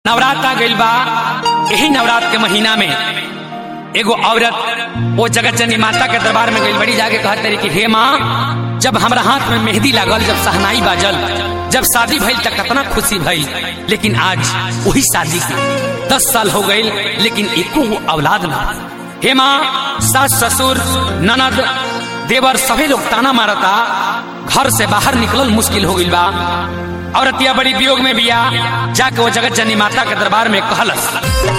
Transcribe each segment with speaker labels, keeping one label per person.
Speaker 1: नवरात्र आ गइल बा यही नवरात्र के महीना में एगो औरत वो जगत जननी माता के दरबार में गइल बड़ी जाके कहत रही कि हे माँ जब हमरा हाथ में मेहंदी लागल जब सहनाई बाजल जब शादी भइल त कितना खुशी भइल लेकिन आज वही शादी के दस साल हो गइल लेकिन एको गो औलाद ना हे माँ सास ससुर ननद देवर सभी लोग ताना मारता घर से बाहर निकलल मुश्किल हो गइल बा औरतिया बड़ी वियोग में बिया जाके वो जगत जननी माता के दरबार में कहलस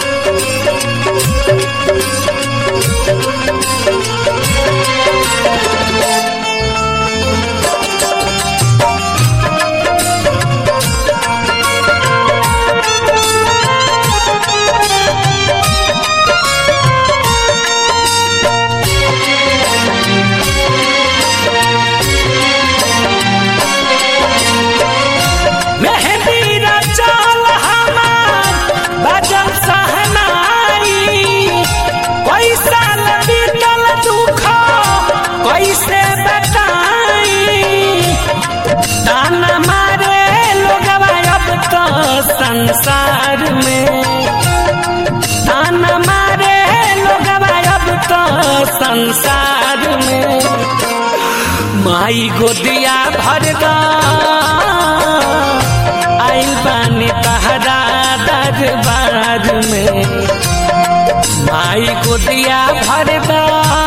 Speaker 1: मेहंदी रचल हमार बजल सहनाई कोई साल बीतल दुख कैसे बताई ताना मारे लोगवा अब तो संसार में ताना मारे लोगवा अब तो संसार में माई गोदिया भर दा आइल बानी तहरा दरबार में माई गोदिया भर दा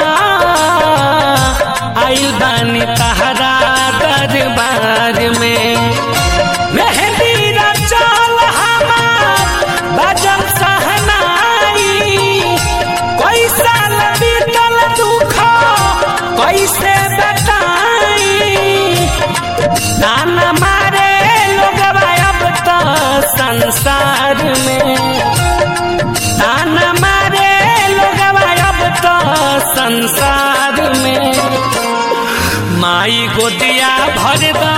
Speaker 1: आइल बानी तहरा दरबार में मेहंदी रचल हमार बजल सहनाई कोई साल बीतल दुख कैसे बताई ताना मारे लोगवा अब तो संसार में ताना मारे लोगवा अब तो संसार में माई गोदिया भर दा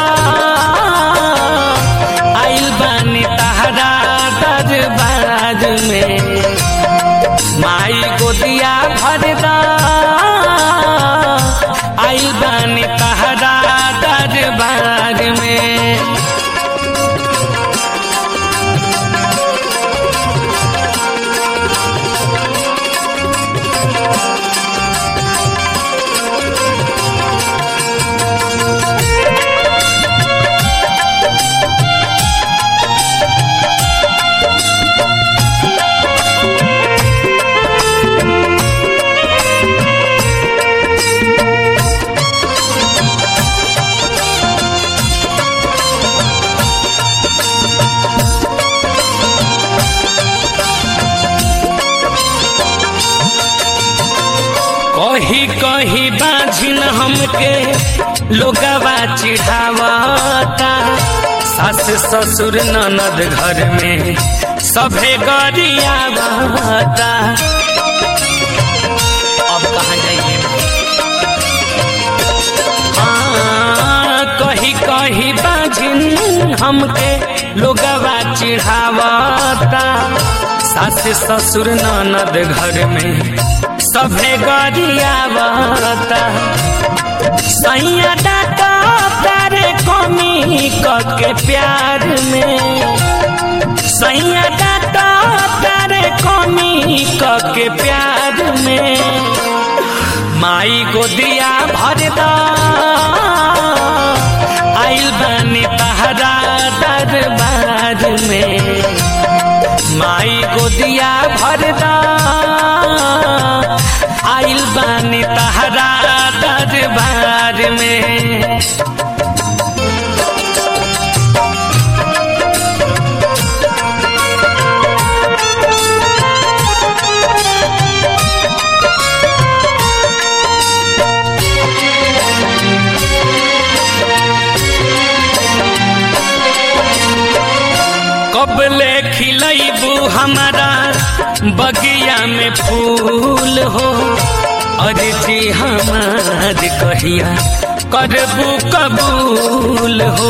Speaker 1: आइल बानी तहरा दरबार में माई गोदिया भर दा आइल बानी तहरा दरबार में कही कही बाझिन हमके लोगवा चिढ़ावता सास ससुर ननद घर में सभे गरियावता अब कहाँ जाइए हाँ, कही कही बाझिन हमके लोगवा चिढ़ावता सास ससुर ननद घर में सभे गरियावता सैया डाका तारे कमी के प्यार में सैया डाका तारे कमी के प्यार में माई गोदिया भर दा आइल बानी तहरा दरबार में माई गोदिया भर दा आइल बानी तहरा दरबार में कबले खिलैबू हमारा बगिया में फूल हो अरे जी हमार कहिया करबू कबूल हो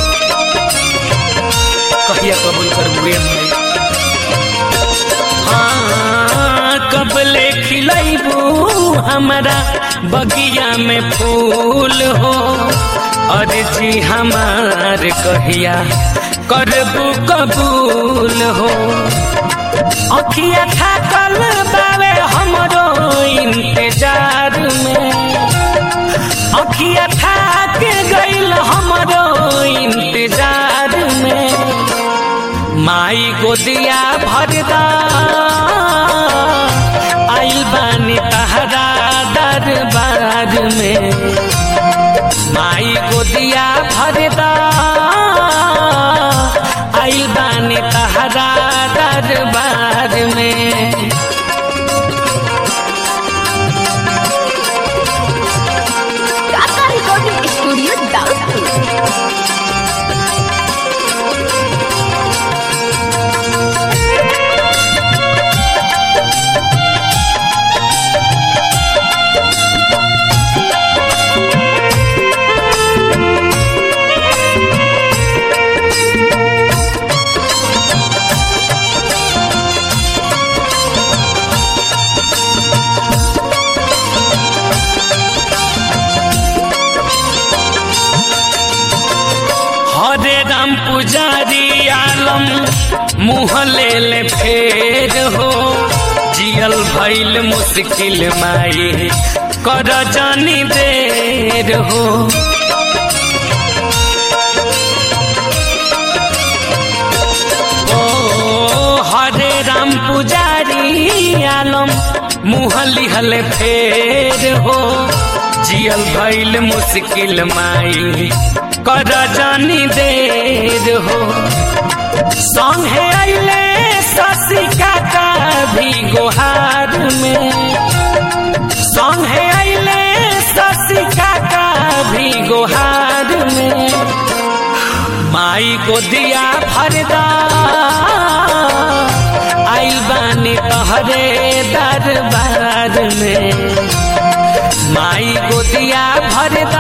Speaker 1: कहिया कबूल करबू ए माई? हाँ कबले खिलैबू हमारा बगिया में फूल हो अरे जी हमार कहिया करबू कबूल हो अखिया थाकल बावे हमरो इंतजार में अखिया थाक गइल हमरो इंतजार में माई गोदिया भरदा आइल बानी तहरा दरबार में माई गोदिया भरदा आइल बानी तहरा दरबार में
Speaker 2: काका रिकॉर्डिंग स्टूडियो दाउदपुर
Speaker 1: हरे राम पुजारी आलम मुँह ले ले फेर हो जियल भइल मुश्किल माई कर जानी देर हो ओ हरे राम पुजारी आलम मुँह लिहल फेर हो जियल भइल मुश्किल माई कर जानी देर हो संगे अइले शशिका का भी गोहार में संगे अइले शशिका का भी गोहार में माई को दिया भरदा आइल बानी तहरे दरबार में माई को दिया भरदा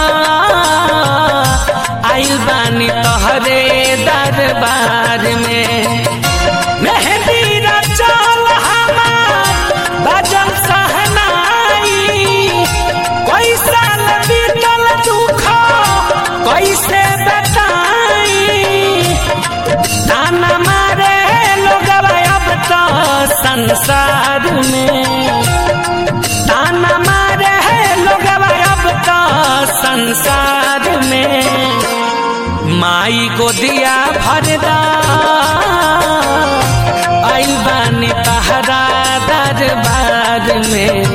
Speaker 1: आइल बानी तहरे दरबार में मेहंदी रचल हमार बजल सहनाई कोई साल बीतल दुख कैसे बताई ताना मारे लोग अब तो संसार में ताना मारे लोग अब तो संसार में माई को दिया भरदा आइल बानी तहरा दरबार में